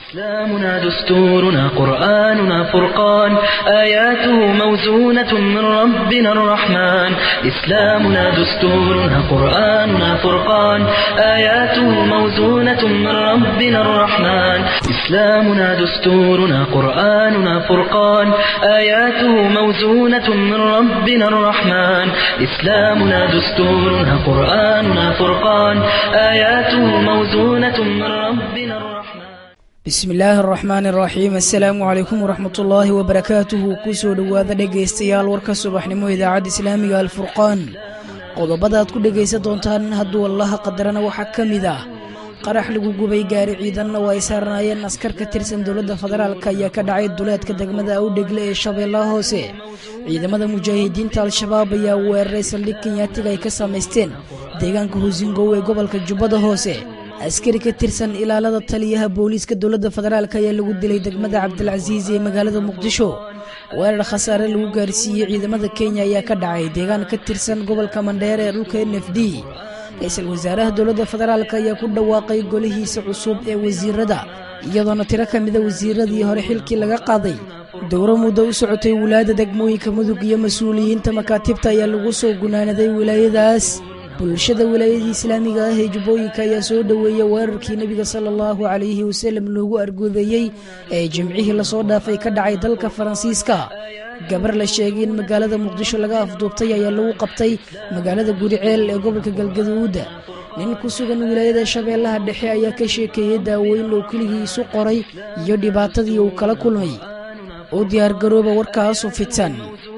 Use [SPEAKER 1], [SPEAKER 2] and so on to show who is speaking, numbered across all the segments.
[SPEAKER 1] إسلامنا دستورنا قرآننا فرقان آياته موزونة من ربنا الرحمن إسلامنا دستورنا قرآننا فرقان آياته موزونة من ربنا الرحمن إسلامنا دستورنا قرآننا فرقان آياته موزونة من ربنا الرحمن إسلامنا دستورنا قرآننا فرقان آياته موزونة من ربنا الرحمن
[SPEAKER 2] bismi illaahi araxmaani araxiim assalaamu calaykum waraxmatullaahi wabarakaatuhu kusoo dhowaada dhegaystayaal warka subaxnimo idaacadda islaamiga alfurqaan qodobada aad ku dhegaysan doontaan hadduu allaha qadarana waxaa ka mid ah qarax lagu gubay gaari ciidanna oo ay saarnaayeen askar ka tirsan dowladda federaalk ayaa ka dhacay duleedka degmada awdhegle ee shabeellaha hoose ciidamada mujaahidiinta al-shabaab ayaa weeraray saldhig kenyaatiga ay ka samaysteen deegaanka husingow ee gobolka jubbada hoose askari ka tirsan ilaalada taliyaha booliiska dowladda federaalk ayaa lagu dilay degmada cabdilcasiis ee magaalada muqdisho weerar khasaare lagu gaarsiiyey ciidamada kenya ayaa ka dhacay deegaan ka tirsan gobolka mandheer ee dhulka n f d ra-iisul wasaaraha dowladda federaalk ayaa ku dhawaaqay golihiisa cusub ee wasiirada iyadoona tiro ka mida wasiiradii hore xilkii laga qaaday dowro muddo u socotay wilaayada degmooyinka mudug iyo mas-uuliyiinta makaatibta ayaa lagu soo gunaanaday wilaayadaas bulshada wilaayadii islaamiga ah ee jubbooyinka ayaa soo dhoweeyey weerarkii nebiga sala allahu calayhi wasallam loogu arguodeeyey ee jimcihii lasoo dhaafay ka dhacay dalka faransiiska gabar la sheegay in magaalada muqdisho laga afduubtay ayaa lagu qabtay magaalada guriceel ee gobolka galgaduud nin ku sugan wilaayada shabeellaha dhexe ayaa ka sheekeeyey daaweyn oo keligii isu qoray iyo dhibaatadii uu kala kulmay u diyaargarooba warkaasu fitan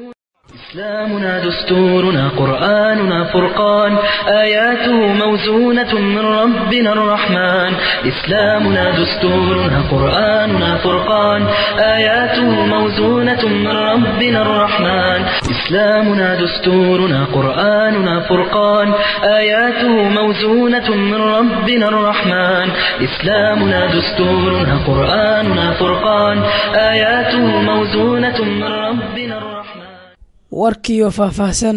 [SPEAKER 1] إسلامنا دستورنا قرآننا فرقان آياته موزونة من ربنا الرحمن إسلامنا دستورنا قرآننا فرقان آياته موزونة من ربنا الرحمن إسلامنا دستورنا قرآننا فرقان آياته موزونة من ربنا الرحمن إسلامنا دستورنا قرآننا فرقان آياته موزونة من ربنا الرحمن
[SPEAKER 2] warkiiyo faahfaahsan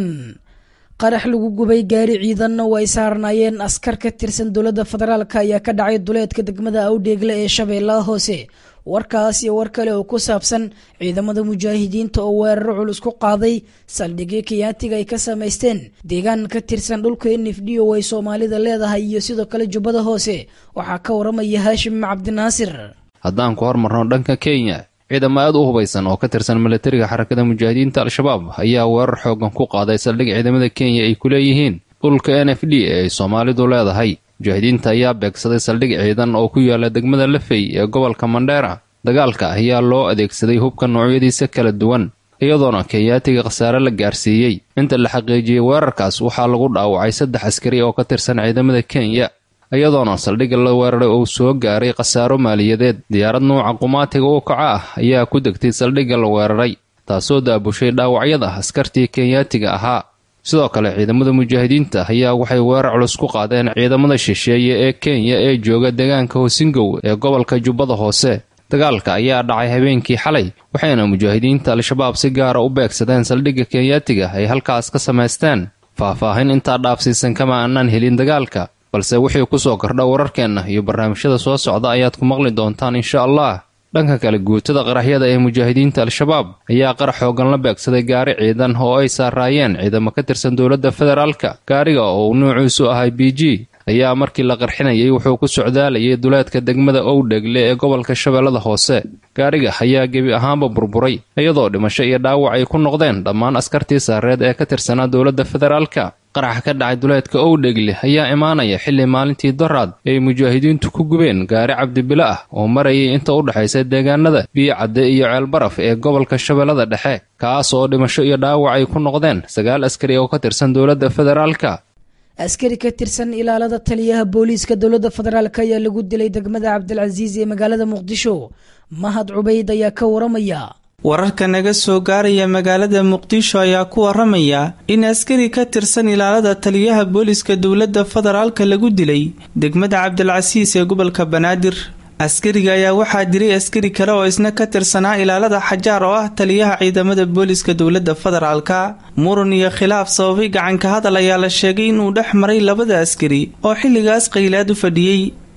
[SPEAKER 2] qarax lagu gubay gaari ciidanna oo ay saarnaayeen askar ka tirsan dowladda federaalk ayaa ka dhacay duleedka degmada awdheegle ee shabeellaha hoose warkaas iyo war kale oo ku saabsan ciidamada mujaahidiinta oo weeraro culus ku qaaday saldhigyo kiyaatiga ay ka samaysteen deegaan ka tirsan dhulka n f d oo ay soomaalida leedahay iyo sidoo kale jubbada hoose waxaa ka waramaya haashim cabdinaasir
[SPEAKER 3] haddaan ku hormarno dhanka kenya ciidamo aad u hubaysan oo ka tirsan milatariga xarakada mujaahidiinta al-shabaab ayaa weerar xoogan ku qaaday saldhig ciidamada kenya ay ku leeyihiin dhulka n f d ee ay soomaalidu leedahay mujaahidiinta ayaa beegsaday saldhig ciidan oo ku yaala degmada lafey ee gobolka mandheera dagaalka ayaa loo adeegsaday hubka noocyadiisa kala duwan iyadoona kenyaatiga khasaare la gaarsiiyey inta la xaqiijiyey weerarkaas waxaa lagu dhaawacay saddex askari oo ka tirsan ciidamada kenya iyadoona saldhigga la weeraray uu soo gaaray khasaaro maaliyadeed diyaarad nuuca qumaatiga u kaca ah ayaa ku degtay saldhigga la weeraray taasoo daabushay dhaawacyada askartii kenyaatiga ahaa sidoo kale ciidamada mujaahidiinta ayaa waxay weerar culus ku qaadeen ciidamada shisheeye ee kenya ee jooga deegaanka hosingow ee gobolka jubbada hoose dagaalka ayaa dhacay habeenkii xalay waxayna mujaahidiinta al-shabaab si gaara u beegsadeen saldhigga kenyaatiga ay halkaas ka samaysteen faah-faahin intaa dhaafsiisan kama aanaan helin dagaalka balse wixii kusoo kordha wararkeenna iyo barnaamijyada soo socda ayaad ku maqli doontaan insha allah dhanka kale guutada qaraxyada ee mujaahidiinta al-shabaab ayaa qarax xoogan la beegsaday gaari ciidan oo ay saaraayeen ciidamo ka tirsan dowladda federaalka gaariga oo uu nuuciisu ahay b g ayaa markii la qarxinayay wuxuu ku socdaalayay duleedka degmada owdhegle ee gobolka shabeellada hoose gaariga ayaa gebi ahaanba burburay iyadoo dhimasho iyo dhaawac ay ku noqdeen dhammaan askartii saareed ee ka tirsanaa dowladda federaalka qaraxa ka dhacay duleedka owdhegle ayaa imaanaya xilli maalintii doraad ay mujaahidiintu ku gubeen gaari cabdibilo ah oo marayay inta u dhexaysa deegaanada biyocadde iyo ceelbaraf ee gobolka shabeellada dhexe kaas oo dhimasho iyo dhaawac ay ku noqdeen sagaal askari oo ka tirsan dowladda federaalka
[SPEAKER 2] askari ka tirsan ilaalada taliyaha booliiska dowladda federaalk ayaa lagu dilay degmada cabdilcasiis ee magaalada muqdisho mahad cubayd ayaa ka waramaya
[SPEAKER 4] wararka naga soo gaaraya magaalada muqdisho ayaa ku waramaya in askari ka tirsan ilaalada taliyaha booliska dowladda federaalka lagu dilay degmada cabdilcasiis ee gobolka banaadir askariga ayaa waxaa diray askari kale oo isna ka tirsanaa ilaalada xajaar oo ah taliyaha ciidamada booliska dowladda federaalka muran iyo khilaaf sababay gacanka hadal ayaa la sheegay inuu dhex maray labada askari oo xilligaas qaylaad u fadhiyey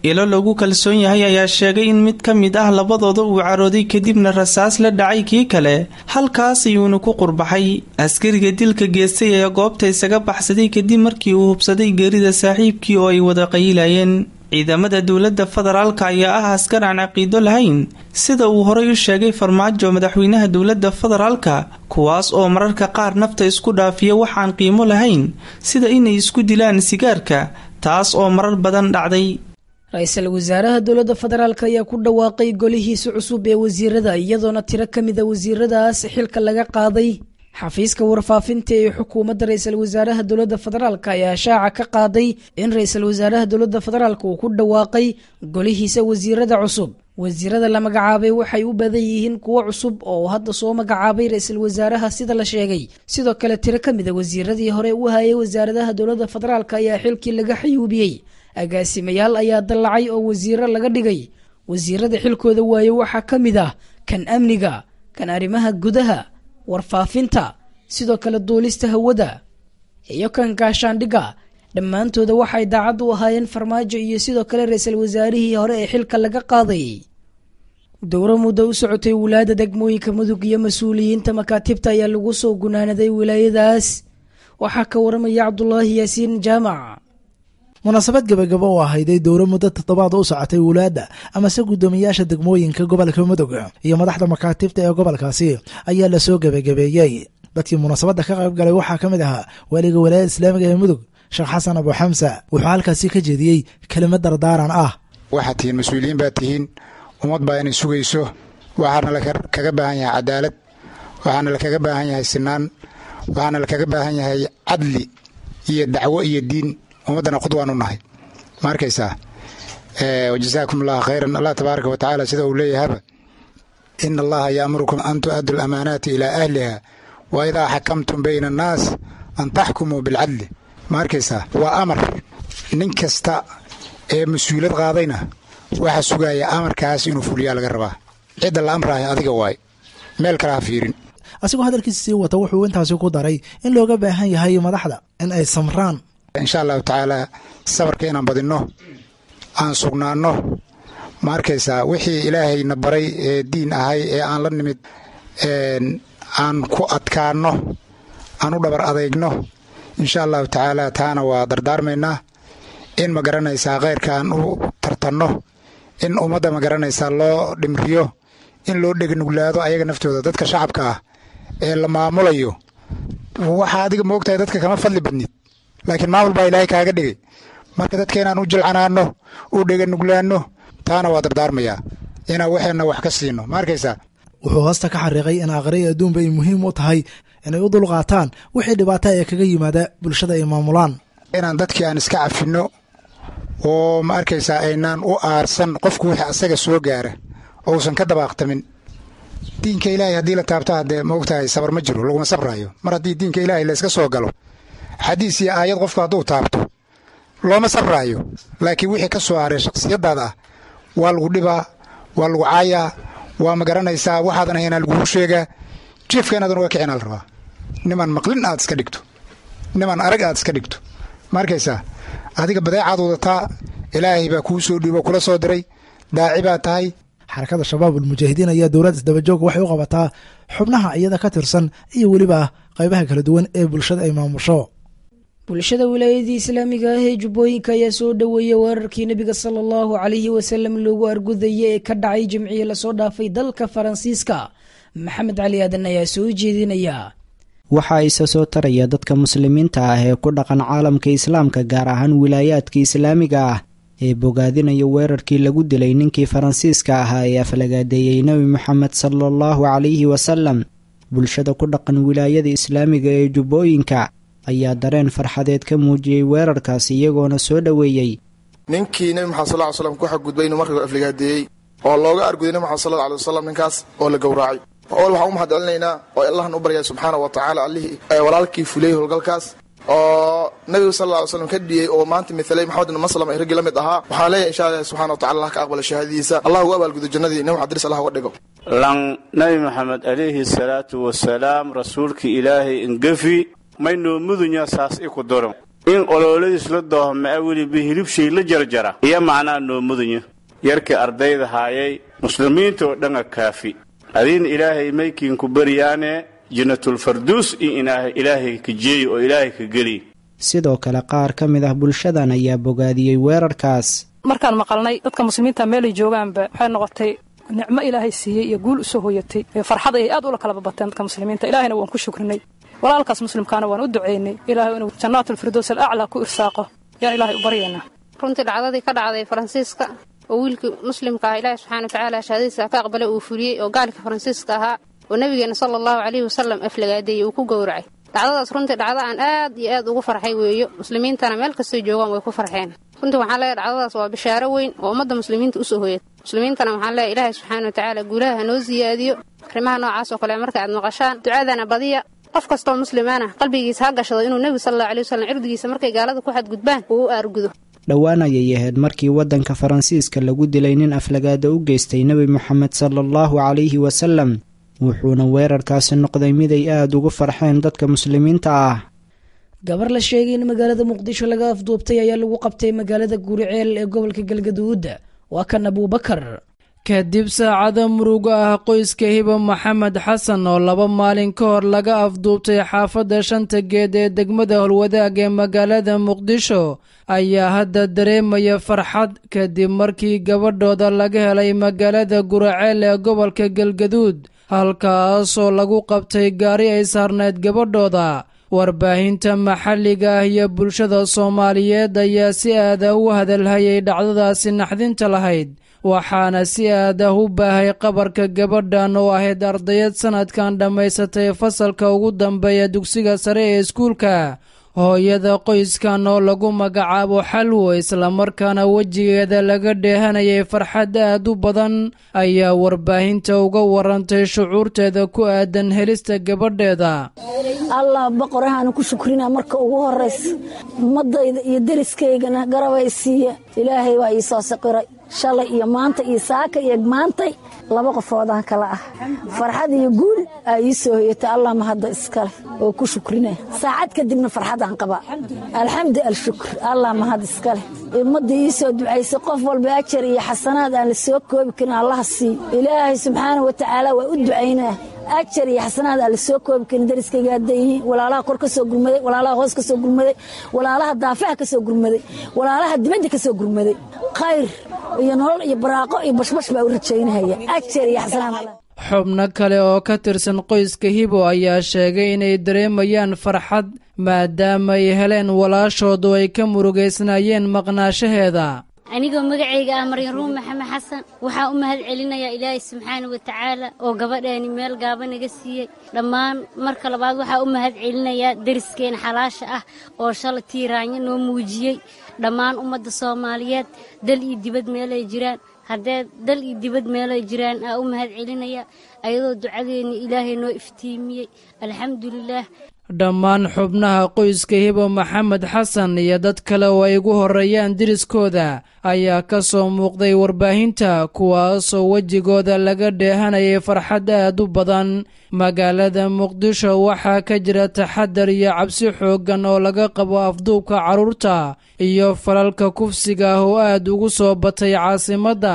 [SPEAKER 4] ilo lagu kalsoon yahay ayaa sheegay in mid ka mid ah labadooda uu carooday kadibna rasaas la dhacay kii kale halkaas ayuuna ku qurbaxay askariga dilka geestay ayaa goobta isaga baxsaday kadib markii uu hubsaday geerida saaxiibkii oo ay wada qayilayeen ciidamada dowladda federaalka ayaa ah askar aan caqiido lahayn sida uu horay u sheegay farmaajo madaxweynaha dowladda federaalka kuwaas oo mararka qaar nafta isku dhaafiya waxaan qiimo lahayn sida inay isku dilaan sigaarka taas oo marar badan dhacday
[SPEAKER 2] ra-iisul wasaaraha dowladda federaalk ayaa ku dhawaaqay golihiisa cusub ee wasiirada iyadoona tiro ka mid a wasiiradaas xilka laga qaaday xafiiska warfaafinta ee xukuumadda ra-iisul wasaaraha dowladda federaalk ayaa shaaca ka qaaday in ra-iisul wasaaraha dowladda federaalk uu ku dhawaaqay golihiisa wasiirada cusub wasiirada la magacaabay waxay u badan yihiin kuwo cusub oo hadda soo magacaabay ra-iisul wasaaraha sida la sheegay sidoo kale tiro ka mid a wasiiradii hore u hayay wasaaradaha dowladda federaalk ayaa xilkii laga xayuubiyey agaasimayaal ayaa dallacay oo wasiiro laga dhigay wasiirada xilkooda waaye waxaa ka mid ah kan amniga kan arrimaha gudaha warfaafinta sidoo kale duulista hawada iyo kan gaashaandhigga dhammaantooda waxay daacad u ahaayeen farmaajo iyo sidoo kale ra-iisul wasaarihii hore ee xilka laga qaaday dowro muddo u socotay wilaayada degmooyinka mudug iyo mas-uuliyiinta makaatibta ayaa lagu soo gunaanaday wilaayadaas waxaa ka waramaya cabdulaahi yaasiin jaamac
[SPEAKER 5] munaasabad gebagabo oo ahayday dowro muddo toddobaad u socotay wulaadda amase guddoomiyaasha degmooyinka gobolka mudug iyo madaxda makaatibta ee gobolkaasi ayaa lasoo gebagabeeyey dadkii munaasabadda ka qayb galay waxaa ka mid ahaa waaliga walaayada islaamiga ee mudug sheekh xasan abu xamsa wuxuu halkaasi ka jeediyey kelimad dardaaran ah
[SPEAKER 6] waxaad tihiin mas-uuliyiin baad tihiin ummad baa inay sugayso waxaana lakaga baahan yahay cadaalad waxaana lakaga baahan yahay sinaan waxaana lakaga baahan yahay cadli iyo dacwo iyo diin ummaddana qudwaan u nahay ma arkaysaa wajasaakum allah khayran allah tabaaraka wa tacaala sida uu leeyahaba ina allaha yaamurukum an tu'addu lamaanaati ilaa ahliha wa idaa xakamtum bayna annaas an taxkumuu bilcadli ma arkaysaa waa amar nin kasta ee mas-uuliyad qaadayna waxaa sugaya amarkaas inuu fuliyaa laga rabaa cidda la amraayo adiga waay meel kale ha fiirin
[SPEAKER 5] asigoo hadalkiisa sii wata wuxuu intaasi ku daray in looga baahan yahay madaxda in ay samraan
[SPEAKER 6] insha allahu tacaala sabarka inaan badinno aan sugnaanno ma arkaysaa wixii ilaahayna baray ee diin ahay ee aan la nimid aan ku adkaanno aan u dhabar adeygno insha allahu tacaala taana waa dardaarmaynaa in ma garanaysaa khayrka aan u tartanno in ummadda ma garanaysaa loo dhimriyo in loo dhegnuglaado ayaga naftooda dadka shacabka ah ee la maamulayo waxaa adiga moogtahay dadka kama fadli badnid laakiin maamul baa ilaahay kaaga dhigay marka dadka inaan u jilcanaanno u dheganuglaanno taana waa dardaarmayaa inaan waxeenna wax ka siino ma arkaysaa
[SPEAKER 5] wuxuu hoosta ka xariiqay in aqriya adduunba ay muhiim u tahay inay u dulqaataan wixii dhibaata ee kaga yimaada bulshada ay maamulaan
[SPEAKER 6] inaan dadkii aan iska cafinno oo ma arkaysaa aynaan u aarsan qofku wixii asaga soo gaara ousan ka dabaaqtamin diinka ilaahay haddii la taabto haddee maogtahay sabar ma jiro laguma sabraayo mar haddii diinka ilaahay la iska soo galo xadiis iyo aayad qofku hadduu taabto looma sabraayo laakiin wixii ka soo haray shakhsiyadaada ah waa lagu dhibaa waa lagu caayaa waa ma garanaysaa waxaadan ahaynaa lagugu sheegaa jiefka inaadan uga kicin al rabaa niman maqlin aad iska dhigto niman arag aad iska dhigto ma arkaysaa adiga badeecaad wadataa ilaahay baa kuu soo dhiibo kula soo diray daaci baa tahay
[SPEAKER 5] xarakada shabaab ulmujaahidiin ayaa dowladda isdabajoog waxay u qabataa xubnaha iyada ka tirsan iyo weliba qaybaha kala duwan ee bulshada ay maamusho
[SPEAKER 2] bulshada wilaayadii islaamiga ah ee jubbooyinka ayaa soo dhoweeyey weerarkii nebiga sala allahu calayhi wasalam loogu argudaya ee ka dhacay jimciye lasoo dhaafay dalka faransiiska maxamed cali aadan ayaa soo jeedinaya
[SPEAKER 7] waxa isa soo taraya dadka muslimiinta ah ee ku dhaqan caalamka islaamka gaar ahaan wilaayaadka islaamiga ah ee bogaadinaya weerarkii lagu dilay ninkii faransiiska ahaa ee aflagaadeeyey nebi moxamed sala allahu calayhi wasalam bulshada ku dhaqan wilaayada islaamiga ee jubbooyinka ayaa dareen farxadeed ka muujiyey weerarkaasi iyagoona soo dhoweeyey
[SPEAKER 8] ninkii nebi maxamed sal ly slam ku xadgudbay inuu marka afligaadeeyey oo looga arguday nebi maxamed sal alay wasalam ninkaas oo la gowraacay ol waxaan u mahad celinaynaa oo allahan u baryaa subxaana wa tacaala allihii walaalkii fuliyey howlgalkaas oo nabiga sal lla ly slam ka dhiyey oo maanta mithalay maxamed ibn maslam ay raggii la mid ahaa waxaan leeyahay insha allah subxana wa tacala allah ka aqbala shahaadadiisa allah ugu abaalgudo jannadii nabi xadris allah uga dhigo
[SPEAKER 9] lan nabi maxamed calayhi salaatu wasalaam rasuulkii ilaahay ingefi maynoo mudunya saas i ku doro in qolooladiis la doohmaa weliba hilibshay la jarjara iyo macnaa noo mudanyo yarkii ardayda haayay muslimiinta oo dhanga kaafi adiin ilaahay maykiinku baryaane jannatulfarduus in ilaahay ka jeeyo oo ilaahay ka geliy
[SPEAKER 7] sidoo kale qaar ka mid ah bulshadan ayaa bogaadiyey weerarkaas
[SPEAKER 10] markaan maqalnay dadka muslimiinta meelay joogaanba waxay noqotay nicmo ilaahay siiyey iyo guul usoo hoyatay farxad ayay aad ula kala babateen dadka muslimiinta ilaahayna waan ku shukrinay walaalkaas muslimkaana waan u ducaynay ilaahay inuu jannaatulfirdows alaclaa ku irsaaqo yaan ilaahay u baryaynaa
[SPEAKER 11] runtii dhacdadii ka dhacday faransiiska oo wiilkii muslimka ah ilaahay subxaana watacaala shahaadadiisa ka aqbalay uu fuliyey oo gaalkii faransiiska ahaa oo nabigeena sala allahu calayhi wasalam aflagaadeeyey uu ku gowracay dhacdadaas runtii dhacdo aan aad iyo aad ugu farxay weeyo muslimiintana meel kastay joogaan way ku farxeen runtii waxaan leeyahay dhacdadaas waa bishaaro weyn oo ummadda muslimiinta usoo hoyata muslimiintana waxaan leeyahay ilaahay subxaana watacaala guulaha hanoo siyaadiyo arrimaha noocaas oo kale marka aad maqashaan ducadana badiya qof kastoo muslimaana qalbigiisa ha gashado inuu nebigu sal allahu alay wasalam cirdigiisa markay gaalada ku xadgudbaan uu u aargudo
[SPEAKER 7] dhowaan ayay ahayd markii waddanka faransiiska lagu dilay nin aflagaada u geystay nebi moxamed sala allahu calayhi wasalam wuxuuna weerarkaasi noqday mid ay aada ugu farxeen dadka muslimiinta ah
[SPEAKER 2] gabar la sheegay in magaalada muqdisho laga afduubtay ayaa lagu qabtay magaalada guuriceel ee gobolka galgaduud waa kan abuubakar
[SPEAKER 12] kadib saacada muruga ah qoyska hiba maxamed xasan oo laba maalin ka hor laga afduubtay xaafadda shanta geed ee degmada holwadaag ee magaalada muqdisho ayaa hadda dareemaya farxad kadib markii gabadhooda laga helay magaalada guraceel ee gobolka galgaduud halkaasoo lagu qabtay gaari ay saarnayd gabadhooda warbaahinta maxalliga ah iyo bulshada soomaaliyeed ayaa si aada u hadalhayay dhacdadaasi naxdinta lahayd waxaana si aada u baahay qabarka gabadhan oo ahayd ardayad sannadkan dhammaysatay fasalka ugu dambeeya dugsiga sare ee iskuulka hooyada qoyskan oo lagu magacaabo xalwo islamarkaana wejigeeda laga dheehanayay farxad aad u badan ayaa warbaahinta uga warantay shucuurteeda ku aadan helista gabadheeda
[SPEAKER 13] allah boqorahaanu ku shukrinaa marka ugu horraysa ummaddayda iyo deriskaygana garabay siiya ilaahay waa ii soo saqiray shalay iyo maanta iyo saaka iyo maantay laba qofoodaan kala ah farxad iyo guul aa ii soo hoyatay allah mahadda iskale oo ku shukrinaya saacad kadibna farxadaan qabaa alxamdu alshukr allah mahad iskale ummadda ii soo ducaysay qof walba ajar iyo xasanaad aan la soo koobi karin allaha sii ilaahay subxaana wa tacaala waa u ducaynaa ajar iyo xasanaad aan la soo koobi karin dariskayga hadday yihiin walaalaha kor ka soo gurmaday walaalaha hoos ka soo gurmaday walaalaha daafaha ka soo gurmaday walaalaha dibadda ka soo gurmaday khayr iyo nolol iyo baraaqo iyo bashbash baa u rajaynahaya ajar iyo xasanaad
[SPEAKER 12] xubno kale oo ka tirsan qoyska hibo ayaa sheegay inay dareemayaan farxad maadaama ay heleen walaashoodu ay ka murugaysnaayeen maqnaashaheeda
[SPEAKER 14] anigoo magacayga ah maryan ruum maxamed xasan waxaa u mahad celinayaa ilaahay subxaana wa tacaala oo gabadheeni meel gaaba naga siiyey dhammaan marka labaad waxaa u mahad celinayaa deriskeena xalaasha ah oo shalay tiiraanyo noo muujiyey dhammaan ummadda soomaaliyeed dal iyo dibad meelay jiraan haddee dal iyo dibad meelay jiraan aa u mahad celinaya ayadoo ducadeenni ilaahay noo iftiimiyey alxamdulilaah
[SPEAKER 12] dhammaan xubnaha qoyska hibo maxamed xasan iyo dad kale oo ay ugu horreeyaan deriskooda ayaa ka soo muuqday warbaahinta kuwaasoo wejigooda laga dheehanayay farxad aad u badan magaalada muqdisho waxaa ka jira taxadar iyo cabsi xooggan oo laga qabo afduubka carruurta iyo falalka kufsiga ah oo aad ugu soo batay caasimadda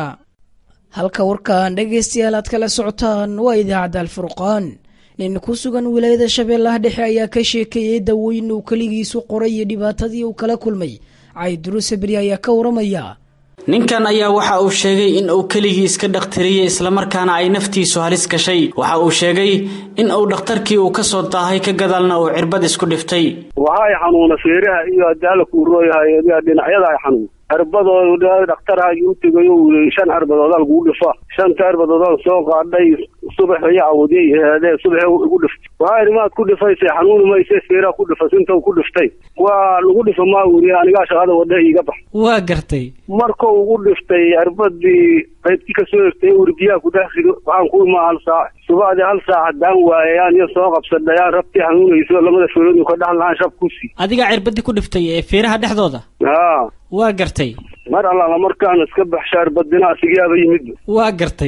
[SPEAKER 2] halka warkan dhegaystayaal aad kala socotaan waa idaacadda alfurqaan nin ku sugan wilaayada shabeellaha dhexe ayaa ka sheekeeyey dawooyin uu keligiisu qoray iyo dhibaatadii uu kala kulmay cayduru sabri ayaa ka waramaya
[SPEAKER 15] ninkan ayaa waxa uu sheegay in uu keligii iska dhakhtariyey islamarkaana ay naftiisu halis gashay waxa uu sheegay in uu dhakhtarkii uu ka soo daahay ka gadaalna uu cirbad isku dhiftay
[SPEAKER 16] waxa ay xanuuna feeraha iyo adaala kuurooyahay dhinacyada ay xanuun cirbadooda dhakhtarhaagii u tegayo wili shan cirbadoodaa lagugu dhifa shanta cirbadoodaan soo qaadhay subax iyo awdiy eedee subax igu dhiftay waxaa idhi maad ku dhifaysay xanuuni mayse feeraha ku dhifa sinta ku dhiftay waa lagu dhifa maa wili anigaa shaqada wadha iiga bax
[SPEAKER 15] waa gartay
[SPEAKER 16] markuu ugu dhiftay cirbadii qaybtii ka soo egtay uri biyaha ku dhex rido waxaan ku imaa hal saac subaxdii hal saac haddaan waayayaan iyo soo qabsadhayaan rabtii xanuunayso lamada feeroodii ka dhex lahaan shab ku sii
[SPEAKER 15] adigaa cirbadii ku dhiftay ee feeraha dhexdooda
[SPEAKER 16] haa
[SPEAKER 15] waa gartay
[SPEAKER 16] mar allaala markaan iska baxsha cirbadina asigaaba yimid
[SPEAKER 15] waa gartay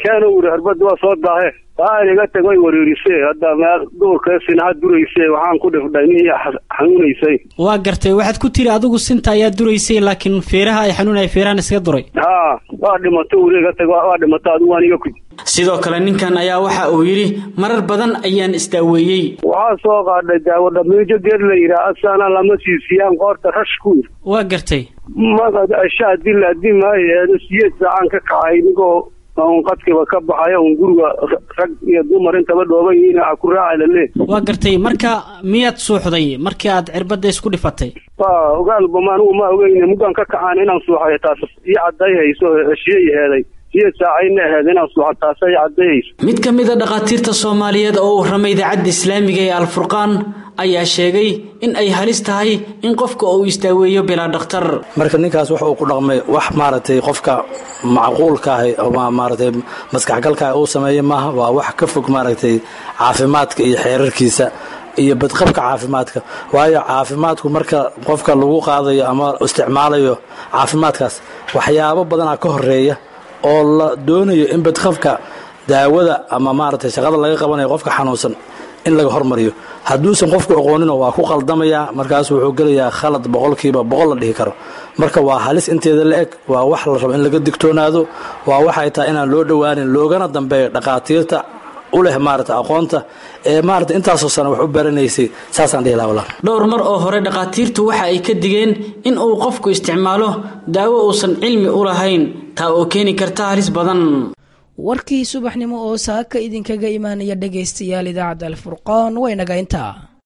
[SPEAKER 16] keena wuri cirbadda waa soo daahe waan iga tag way wareerisee hadda meel duurka sinaha durayse waxaan ku dhifdhay nin xanuunaysay
[SPEAKER 15] waa gartay waxaad ku tiri adigu sinta ayaa duraysay laakiin feeraha ay xanuunaya feerahan iskaga duray
[SPEAKER 16] haa waa dhimato wuri iga tag waa dhimato adigu waan iga kuji
[SPEAKER 15] sidoo kale ninkan ayaa waxa uu yidhi marar badan ayaan isdaaweeyey
[SPEAKER 16] waxaa soo qaadhay daawo dhamiijo geed la yidhaah asana lama siisiyaan qoorta rash ku yir
[SPEAKER 15] waa gartay
[SPEAKER 16] magad ashaa dila dimaayeedo siyeed saacaan ka kacay nigoo un qadkiba ka baxaya un guriga rag iyo dumar intaba dhooban yihiin a ku raaca lalee
[SPEAKER 15] waa gartay marka miyaad suuxday markii aad cirbadda isku dhifatay
[SPEAKER 16] waa ogaalba ma anigu ma ogeyne muggaan ka kacaan inaan suuxayo taas ii cadday hayso heshiye heeday siyeed saacayna aheed inaan suuxa taasa ii cadday hayso
[SPEAKER 15] mid ka mid a dhakhaatiirta soomaaliyeed oo u ramay idaacadda islaamiga ee alfurqaan ayaa sheegay in ay halis tahay in qofka uu isdaaweeyo bilaa dhakhtar
[SPEAKER 17] marka ninkaas wax uu ku dhaqmay wax maaragtay qofka macquulka ahi ama maaragtay maskaxgalka uu sameeyey maaha waa wax ka fog maaragtay caafimaadka iyo xeerarkiisa iyo badqabka caafimaadka waayo caafimaadku marka qofka lagu qaadayo ama isticmaalayo caafimaadkaas waxyaabo badanaa ka horeeya oo la doonayo in badqabka daawada ama maaragtay shaqada laga qabanayo qofka xanuunsan in laga hormariyo hadduusan qofku aqoonino waa ku qaldamayaa markaasu wuxuu gelayaa khalad boqolkiiba boqol la dhihi karo marka waa halis inteeda la eg waa wax la rabo in laga digtoonaado waa waxay tahay inaan loo dhowaanin loogana dambeeyo dhakhaatiirta u leh maarata aqoonta ee maarata intaasoo sana wax u baranaysay saasaan dhihi laha wallah
[SPEAKER 15] dhowr mar oo hore dhakhaatiirtu waxa ay ka digeen in uu qofku isticmaalo daawo uusan cilmi u lahayn taa oo keeni karta halis badan
[SPEAKER 2] warkii subaxnimo oo saaka idinkaga imaanaya dhegaystayaal idaacadda alfurqaan waynaga intaa